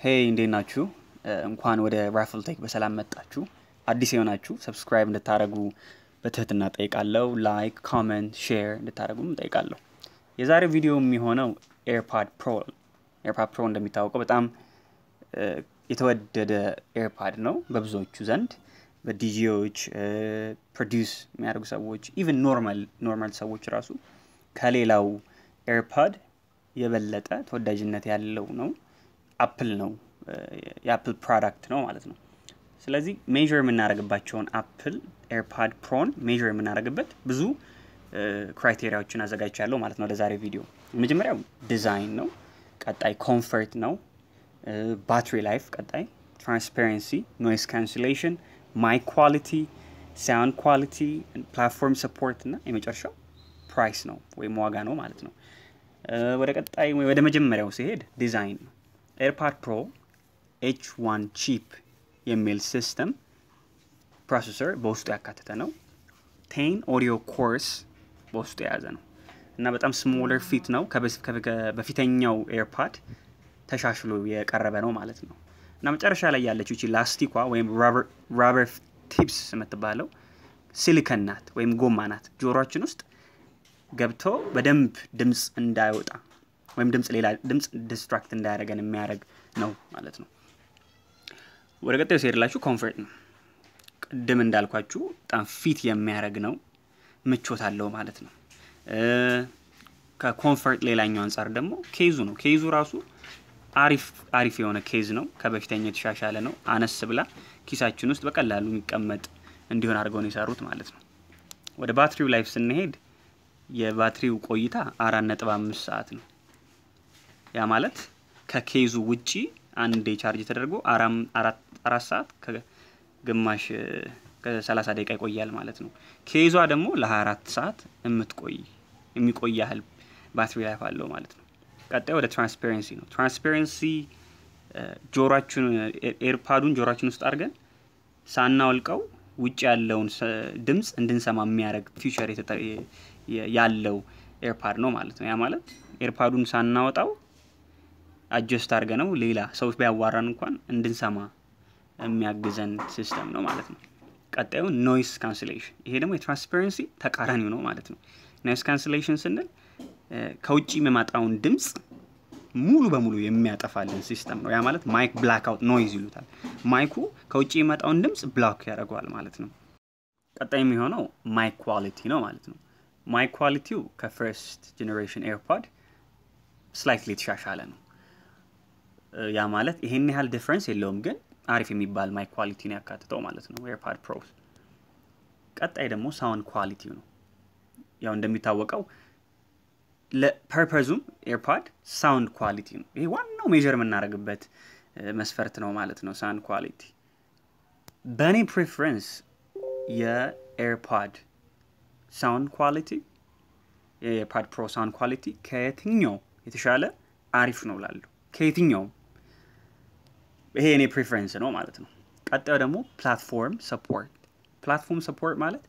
ሄይ እንዴት ናችሁ? እንኳን ወደ ራፍል ቴክ በሰላም መጣችሁ። አዲስ የሆናችሁ ሰብስክራይብ እንድታደርጉ በትህትና ጠይቃለሁ። ላይክ፣ ኮመንት፣ ሼር እንድታደርጉም ጠይቃለሁ። የዛሬው ቪዲዮ የሚሆነው ኤርፓድ ፕሮ ኤርፓድ ፕሮ እንደሚታወቀው በጣም የተወደደ ኤርፓድ ነው በብዙዎቹ ዘንድ በዲጂዎች ፕሮዲውስ የሚያደርጉ ሰዎች ኢቨን ኖርማል ኖርማል ሰዎች ራሱ ከሌላው ኤርፓድ የበለጠ ተወዳጅነት ያለው ነው። አፕል ነው የአፕል ፕሮዳክት ነው ማለት ነው። ስለዚህ ሜዥር የምናደርግባቸውን አፕል ኤርፓድ ፕሮን ሜዥር የምናደርግበት ብዙ ክራይቴሪያዎችን አዘጋጅቻለሁ ማለት ነው ለዛሬ ቪዲዮ። የመጀመሪያው ዲዛይን ነው። ቀጣይ ኮምፈርት ነው። ባትሪ ላይፍ፣ ቀጣይ ትራንስፓረንሲ፣ ኖይስ ካንስሌሽን፣ ማይክ ኳሊቲ፣ ሳውንድ ኳሊቲ፣ ፕላትፎርም ሰፖርት እና የመጨረሻው ፕራይስ ነው ወይም ዋጋ ነው ማለት ነው። ወደ ቀጣይ ወደ መጀመሪያው ሲሄድ ዲዛይን ነው። ኤርፓድ ፕሮ ኤች ዋን ቺፕ የሚል ሲስተም ፕሮሰሰር በውስጡ ያካተተ ነው። ቴን ኦዲዮ ኮርስ በውስጡ የያዘ ነው እና በጣም ስሞለር ፊት ነው። በፊተኛው ኤርፓድ ተሻሽሎ የቀረበ ነው ማለት ነው እና መጨረሻ ላይ ያለችው ይቺ ላስቲኳ ወይም ራበር ቲፕስ የምትባለው ሲሊከን ናት ወይም ጎማ ናት። ጆሮችን ውስጥ ገብቶ በደንብ ድምፅ እንዳይወጣ ወይም ድምፅ ሌላ ድምፅ ዲስትራክት እንዳያደርገን የሚያደርግ ነው ማለት ነው። ወደ ቀጣዩ ሲሄድላችሁ ኮንፈርት ነው። ቅድም እንዳልኳችሁ በጣም ፊት የሚያደርግ ነው፣ ምቾት አለው ማለት ነው። ከኮንፈርት ሌላኛው አንጻር ደግሞ ኬዙ ነው። ኬዙ ራሱ አሪፍ አሪፍ የሆነ ኬዝ ነው። ከበፊተኛው የተሻሻለ ነው። አነስ ብላ ኪሳችን ውስጥ በቀላሉ የሚቀመጥ እንዲሆን አድርገው ነው የሰሩት ማለት ነው። ወደ ባትሪው ላይፍ ስንሄድ የባትሪው ቆይታ አራት ነጥብ አምስት ሰዓት ነው። ያ ማለት ከኬዙ ውጪ አንዴ ቻርጅ ተደርጎ አራት ሰዓት ከግማሽ ከሰላሳ ደቂቃ ይቆያል ማለት ነው። ኬዟ ደግሞ ለ24 ሰዓት የምትቆይ የሚቆይ ያህል ባትሪ ላይፍ አለው ማለት ነው። ቀጣይ ወደ ትራንስፓረንሲ ነው። ትራንስፓረንሲ ጆሮችን ኤርፓዱን ጆሮችን ውስጥ አድርገን ሳናወልቀው ውጭ ያለውን ድምፅ እንድንሰማ የሚያደርግ ፊቸር ያለው ኤርፓድ ነው ማለት ነው። ያ ማለት ኤርፓዱን ሳናወጣው አጀስት አድርገ ነው ሌላ ሰው ቢያዋራን እንኳን እንድንሰማ የሚያግዘን ሲስተም ነው ማለት ነው። ቀጣዩ ኖይስ ካንስሌሽን፣ ይሄ ደግሞ የትራንስፓረንሲ ተቃራኒው ነው ማለት ነው። ኖይስ ካንስሌሽን ስንል ከውጭ የሚመጣውን ድምፅ ሙሉ በሙሉ የሚያጠፋልን ሲስተም ነው። ያ ማለት ማይክ ብላክ አውት ኖይዝ ይሉታል። ማይኩ ከውጭ የሚመጣውን ድምፅ ብላክ ያደርገዋል ማለት ነው። ቀጣይ የሚሆነው ማይክ ኳሊቲ ነው ማለት ነው። ማይክ ኳሊቲው ከፈርስት ጄኔሬሽን ኤርፓድ ስላይትሊ የተሻሻለ ነው። ያ ማለት ይሄን ያህል ዲፍረንስ የለውም፣ ግን አሪፍ የሚባል ማይክ ኳሊቲ ነው ያካትተው ማለት ነው ኤርፓድ ፕሮ። ቀጣይ ደግሞ ሳውንድ ኳሊቲው ነው። ያው እንደሚታወቀው ለፐርፐዙም ኤርፓድ ሳውንድ ኳሊቲ ነው። ይሄ ዋናው ሜዥር የምናደርግበት መስፈርት ነው ማለት ነው ሳውንድ ኳሊቲ። በእኔ ፕሬፈረንስ የኤርፓድ ሳውንድ ኳሊቲ የኤርፓድ ፕሮ ሳውንድ ኳሊቲ ከየትኛው የተሻለ አሪፍ ነው ላለሁ ከየትኛውም ይሄ የኔ ፕሬፈረንስ ነው ማለት ነው። ቀጣዩ ደግሞ ፕላትፎርም ሰፖርት። ፕላትፎርም ሰፖርት ማለት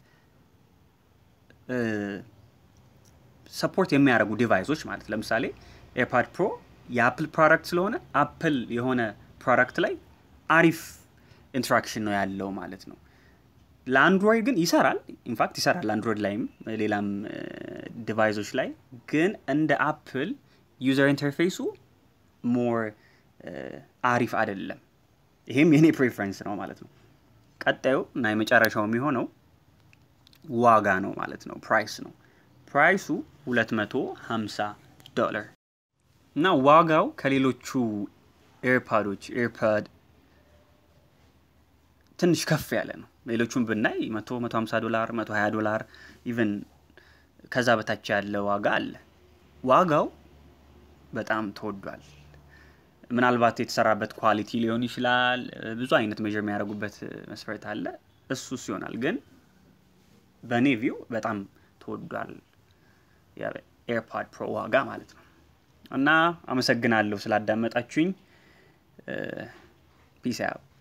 ሰፖርት የሚያደርጉ ዲቫይሶች ማለት ለምሳሌ ኤርፓድ ፕሮ የአፕል ፕሮዳክት ስለሆነ አፕል የሆነ ፕሮዳክት ላይ አሪፍ ኢንትራክሽን ነው ያለው ማለት ነው። ለአንድሮይድ ግን ይሰራል፣ ኢንፋክት ይሰራል አንድሮይድ ላይም ሌላም ዲቫይሶች ላይ ግን እንደ አፕል ዩዘር ኢንተርፌሱ ሞር አሪፍ አይደለም። ይሄም የኔ ፕሬፈረንስ ነው ማለት ነው። ቀጣዩ እና የመጨረሻው የሚሆነው ዋጋ ነው ማለት ነው፣ ፕራይስ ነው። ፕራይሱ 250 ዶላር እና ዋጋው ከሌሎቹ ኤርፓዶች ኤርፓድ ትንሽ ከፍ ያለ ነው። ሌሎቹን ብናይ 100 150 ዶላር 120 ዶላር ኢቨን ከዛ በታች ያለ ዋጋ አለ። ዋጋው በጣም ተወዷል። ምናልባት የተሰራበት ኳሊቲ ሊሆን ይችላል። ብዙ አይነት ሜዥር የሚያደርጉበት መስፈርት አለ። እሱስ ይሆናል። ግን በእኔ ቪው በጣም ተወዷል የኤርፓድ ፕሮ ዋጋ ማለት ነው። እና አመሰግናለሁ ስላዳመጣችሁኝ። ፒስ አውት